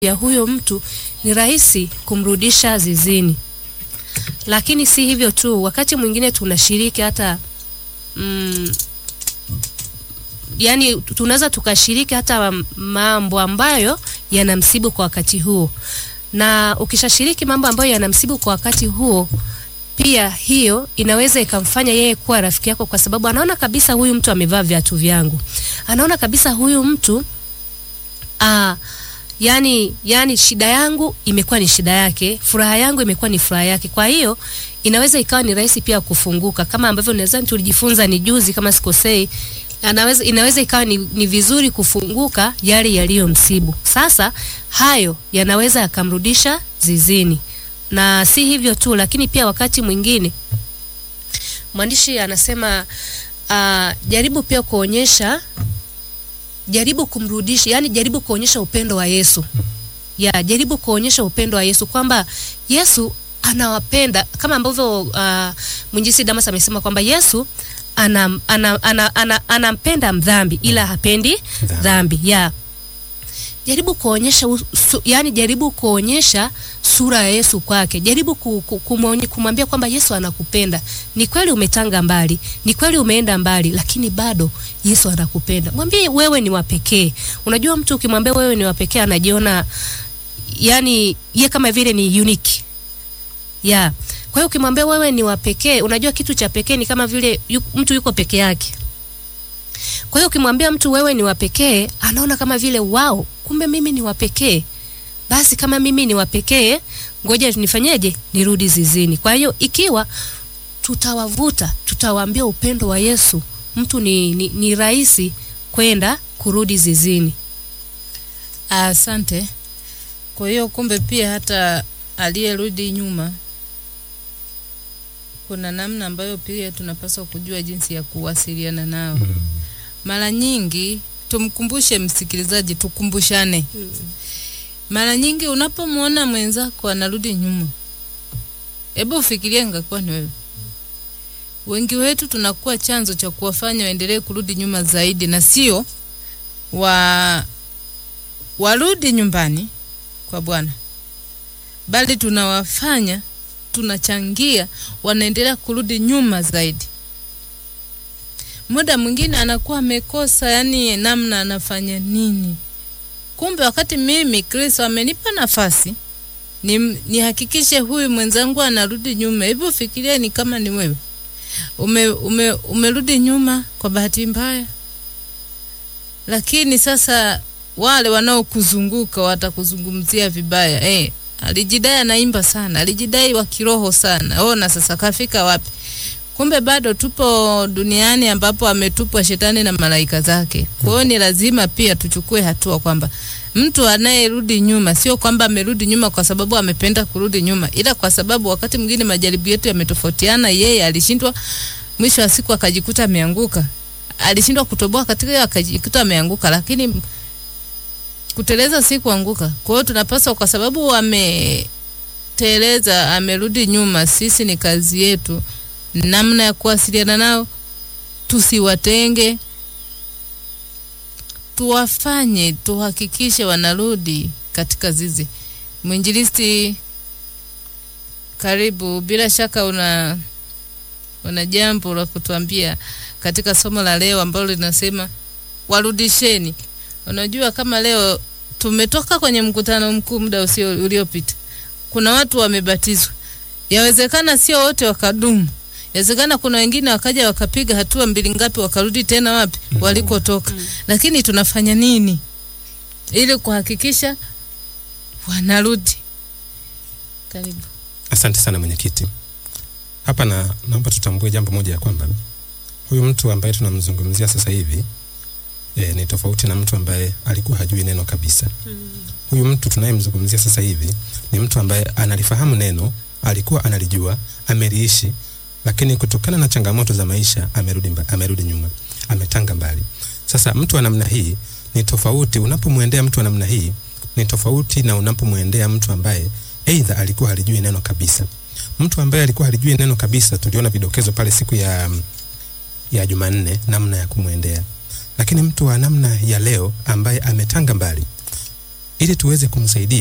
ya huyo mtu ni rahisi kumrudisha zizini. Lakini si hivyo tu, wakati mwingine tunashiriki hata mm, yani tunaweza tukashiriki hata mambo ambayo yanamsibu kwa wakati huo, na ukishashiriki mambo ambayo yanamsibu kwa wakati huo, pia hiyo inaweza ikamfanya yeye kuwa rafiki yako, kwa sababu anaona kabisa huyu mtu amevaa viatu vyangu, anaona kabisa huyu mtu aa, yani, yani shida yangu imekuwa ni shida yake, furaha yangu imekuwa ni furaha yake. Kwa hiyo inaweza ikawa ni rahisi pia kufunguka, kama ambavyo nadhani tulijifunza ni juzi, kama sikosei, anaweza inaweza ikawa ni, ni vizuri kufunguka yale yaliyomsibu. Sasa hayo yanaweza yakamrudisha zizini, na si hivyo tu, lakini pia wakati mwingine mwandishi anasema uh, jaribu pia kuonyesha jaribu kumrudisha, yani jaribu kuonyesha upendo wa Yesu. Ya, jaribu kuonyesha upendo wa Yesu kwamba Yesu anawapenda kama ambavyo uh, mwinjisi Damas amesema kwamba Yesu anam, ana, ana, ana, anampenda mdhambi ila hapendi Dhambi. dhambi. Ya. Jaribu kuonyesha u- su, yani jaribu kuonyesha sura ya Yesu kwake. Jaribu ku, ku, kumwonye- kumwambia kwamba Yesu anakupenda. Ni kweli umetanga mbali, ni kweli umeenda mbali, lakini bado Yesu anakupenda. Mwambie wewe ni wa pekee. Unajua mtu ukimwambia wewe ni wa pekee anajiona yani ye kama vile ni unique. Ya. Kwa hiyo ukimwambia wewe ni wa pekee, unajua kitu cha pekee ni kama vile yu, mtu yuko peke yake. Kwa hiyo ukimwambia mtu wewe ni wa pekee, anaona kama vile wao, kumbe mimi ni wa pekee. Basi kama mimi ni wa pekee, ngoja nifanyeje? Nirudi zizini. Kwa hiyo ikiwa tutawavuta, tutawaambia upendo wa Yesu, mtu ni, ni, ni rahisi kwenda kurudi zizini. Asante. Kwa hiyo kumbe pia hata aliyerudi nyuma kuna namna ambayo pia tunapaswa kujua jinsi ya kuwasiliana nao. Mara nyingi tumkumbushe msikilizaji, tukumbushane. Mara nyingi unapomwona mwenzako anarudi nyuma, hebu ufikirie ingekuwa ni wewe. Wengi wetu tunakuwa chanzo cha kuwafanya waendelee kurudi nyuma zaidi, na sio wa warudi nyumbani kwa Bwana, bali tunawafanya tunachangia wanaendelea kurudi nyuma zaidi. Muda mwingine anakuwa amekosa, yani namna anafanya nini. Kumbe wakati mimi Kristo amenipa nafasi ni nihakikishe huyu mwenzangu anarudi nyuma. Hebu fikiria, ni kama ni wewe ume, ume, umerudi nyuma kwa bahati mbaya, lakini sasa wale wanaokuzunguka watakuzungumzia vibaya. Eh, alijidai anaimba sana, alijidai wa kiroho sana. Ona sasa kafika wapi? Kumbe bado tupo duniani ambapo ametupwa shetani na malaika zake. Kwa hiyo ni lazima pia tuchukue hatua kwamba mtu anayerudi nyuma sio kwamba amerudi nyuma kwa sababu amependa kurudi nyuma, ila kwa sababu wakati mwingine majaribu yetu yametofautiana. Yeye alishindwa, mwisho wa siku akajikuta ameanguka, alishindwa kutoboa katika hiyo, akajikuta ameanguka, lakini kuteleza si kuanguka. Kwa hiyo tunapaswa, kwa sababu ameteleza, amerudi nyuma, sisi ni kazi yetu namna ya kuwasiliana nao, tusiwatenge, tuwafanye, tuhakikishe wanarudi katika zizi. Mwinjilisti, karibu. Bila shaka una una jambo la kutuambia katika somo la leo ambalo linasema warudisheni. Unajua, kama leo tumetoka kwenye mkutano mkuu muda usio uliopita, kuna watu wamebatizwa, yawezekana sio wote wakadumu Inawezekana kuna wengine wakaja wakapiga hatua mbili ngapi wakarudi tena wapi walikotoka. Lakini tunafanya nini ili kuhakikisha wanarudi? Karibu. Asante sana mwenyekiti. Hapa na naomba tutambue jambo moja ya kwamba huyu mtu ambaye tunamzungumzia sasa hivi e, ni tofauti na mtu ambaye alikuwa hajui neno kabisa. Huyu mtu tunayemzungumzia sasa hivi ni mtu ambaye analifahamu neno, alikuwa analijua, ameliishi, lakini kutokana na changamoto za maisha amerudi, mba, amerudi nyuma, ametanga mbali. Sasa mtu wa namna hii ni tofauti, unapomwendea mtu wa namna hii ni tofauti na unapomwendea mtu ambaye aidha alikuwa halijui neno kabisa. Mtu ambaye alikuwa halijui neno kabisa, tuliona vidokezo pale siku ya ya Jumanne namna ya kumwendea, lakini mtu wa namna ya leo ambaye ametanga mbali ili tuweze kumsaidia